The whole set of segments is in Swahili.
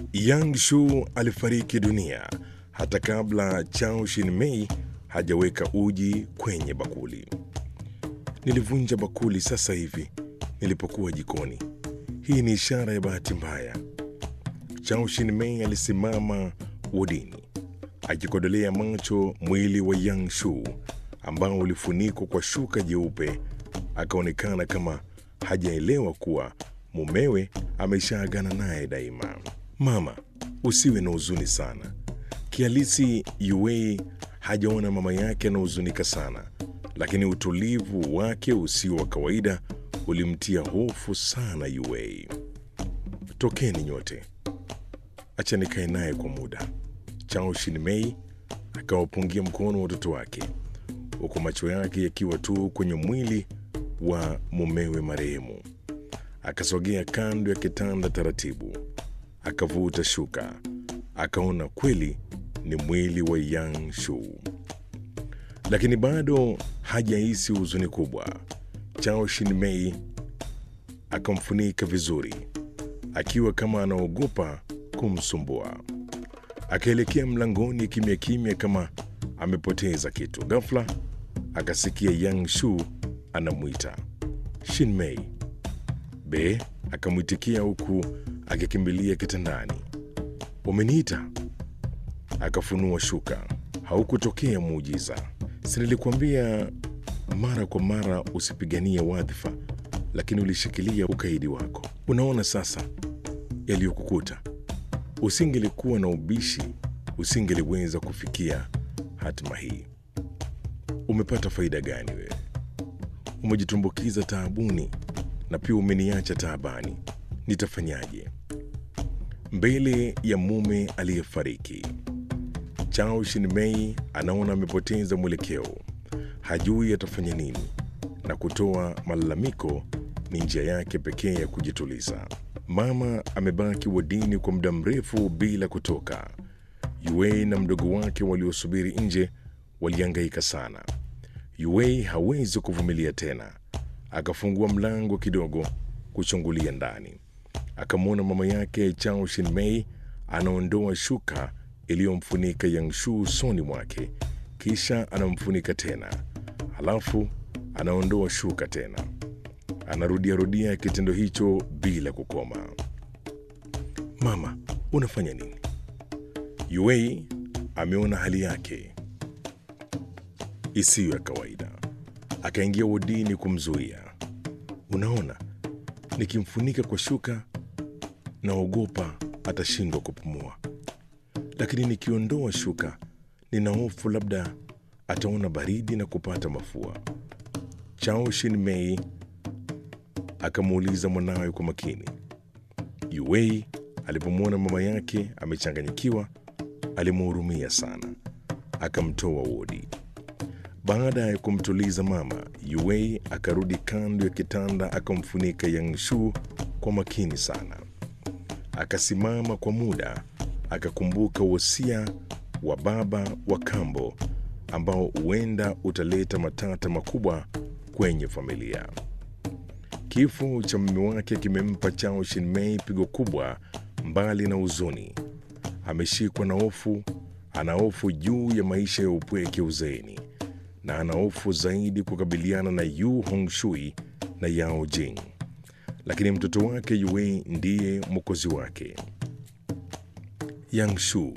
Yang Shu alifariki dunia hata kabla Chao Shin-mei hajaweka uji kwenye bakuli. Nilivunja bakuli sasa hivi nilipokuwa jikoni. Hii ni ishara ya bahati mbaya. Chao Shin-mei alisimama wodini akikodolea macho mwili wa Yang Shu ambao ulifunikwa kwa shuka jeupe. Akaonekana kama hajaelewa kuwa mumewe ameshaagana naye daima. Mama, usiwe na huzuni sana. Kihalisi Yuei hajaona mama yake anahuzunika sana, lakini utulivu wake usio wa kawaida ulimtia hofu sana Yuei. Tokeni nyote, acha nikae naye kwa muda. Chao Shin-mei akawapungia mkono watoto wake, huku macho yake yakiwa tu kwenye mwili wa mumewe marehemu. Akasogea kando ya kitanda taratibu, akavuta shuka, akaona kweli ni mwili wa Yang Shu, lakini bado hajahisi huzuni kubwa. Chao Shin-mei akamfunika vizuri, akiwa kama anaogopa kumsumbua. Akaelekea mlangoni kimya kimya, kama amepoteza kitu. Ghafla akasikia Yang Shu anamwita Shin-mei. Be akamwitikia huku akikimbilia kitandani. Umeniita? Akafunua shuka. Haukutokea muujiza. Si nilikuambia mara kwa mara usipiganie wadhifa, lakini ulishikilia ukaidi wako. Unaona sasa yaliyokukuta. Usingelikuwa na ubishi, usingeliweza kufikia hatima hii. Umepata faida gani wewe? Umejitumbukiza taabuni na pia umeniacha taabani. Nitafanyaje mbele ya mume aliyefariki? Chao Shin-mei anaona amepoteza mwelekeo, hajui atafanya nini, na kutoa malalamiko ni njia yake pekee ya kujituliza. Mama amebaki wodini kwa muda mrefu bila kutoka. Yuei na mdogo wake waliosubiri nje walihangaika sana. Yuei hawezi kuvumilia tena, akafungua mlango kidogo kuchungulia ndani. Akamwona mama yake Chao Shin-mei anaondoa shuka iliyomfunika Yang Shu usoni mwake, kisha anamfunika tena, halafu anaondoa shuka tena. Anarudiarudia kitendo hicho bila kukoma. Mama, unafanya nini? Yuei ameona hali yake isiyo ya kawaida, akaingia wodini kumzuia. Unaona, nikimfunika kwa shuka naogopa atashindwa kupumua, lakini nikiondoa shuka nina hofu labda ataona baridi na kupata mafua. Chao Shin-mei akamuuliza mwanawe kwa makini. Yuei alipomwona mama yake amechanganyikiwa, alimhurumia sana, akamtoa wodi. Baada ya kumtuliza mama, Yuei akarudi kando ya kitanda, akamfunika Yang Shu kwa makini sana. Akasimama kwa muda, akakumbuka wosia wa baba wa kambo ambao huenda utaleta matata makubwa kwenye familia. Kifo cha mume wake kimempa Chao Shin-mei pigo kubwa. Mbali na huzuni, ameshikwa na hofu. Ana hofu juu ya maisha ya upweke uzeeni, na ana hofu zaidi kukabiliana na Yu Hongshui na Yao Jing, lakini mtoto wake Yuei ndiye mwokozi wake. Yang Shu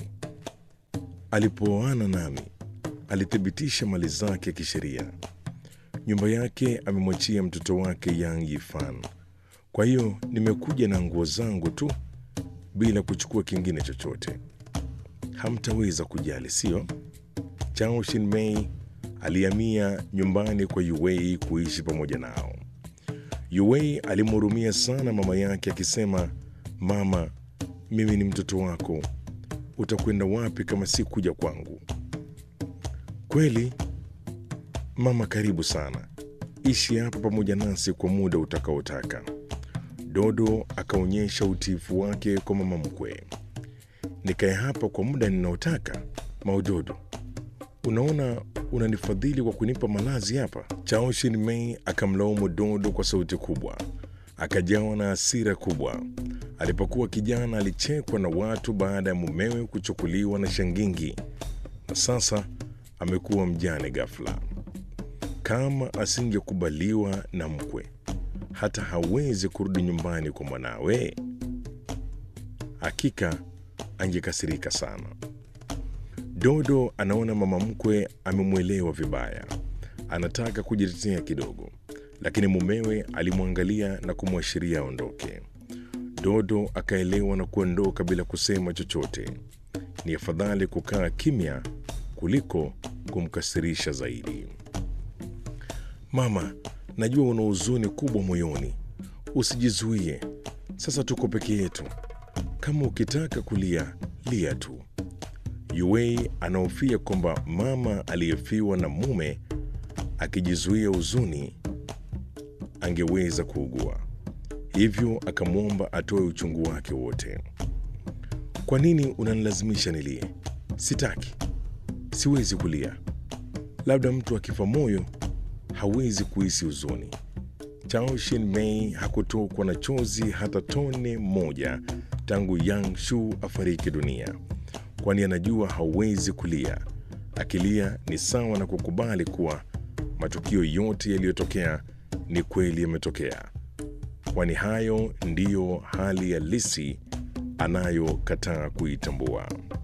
alipooana nami alithibitisha mali zake kisheria. Nyumba yake amemwachia mtoto wake Yang Yifan. Kwa hiyo nimekuja na nguo zangu tu bila kuchukua kingine chochote. Hamtaweza kujali, sio? Chao Shin-mei alihamia nyumbani kwa Yuei kuishi pamoja nao. Yuei alimhurumia sana mama yake akisema, mama, mimi ni mtoto wako, utakwenda wapi kama si kuja kwangu? Kweli mama, karibu sana, ishi hapa pamoja nasi kwa muda utakaotaka. Dodo akaonyesha utiifu wake kwa mama mkwe. Nikae hapa kwa muda ninaotaka? Maudodo, unaona unanifadhili kwa kunipa malazi hapa? Chao Shin-mei akamlaumu Dodo kwa sauti kubwa, akajawa na hasira kubwa. Alipokuwa kijana alichekwa na watu baada ya mumewe kuchukuliwa na shangingi, na sasa amekuwa mjane ghafla. Kama asingekubaliwa na mkwe, hata hawezi kurudi nyumbani kwa mwanawe, hakika angekasirika sana. Dodo anaona mama mkwe amemwelewa vibaya, anataka kujitetea kidogo, lakini mumewe alimwangalia na kumwashiria aondoke. Dodo akaelewa na kuondoka bila kusema chochote. Ni afadhali kukaa kimya kuliko kumkasirisha zaidi. Mama, najua una huzuni kubwa moyoni, usijizuie. Sasa tuko peke yetu, kama ukitaka kulia lia tu. Yuei anahofia kwamba mama aliyefiwa na mume akijizuia huzuni angeweza kuugua, hivyo akamwomba atoe uchungu wake wote. Kwa nini unanilazimisha nilie? Sitaki, siwezi kulia. Labda mtu akifa moyo hawezi kuhisi huzuni. Chao Shin Mei hakutokwa na chozi hata tone moja tangu Yang Shu afariki dunia, kwani anajua hawezi kulia. Akilia ni sawa na kukubali kuwa matukio yote yaliyotokea ni kweli yametokea, kwani hayo ndiyo hali halisi anayokataa kuitambua.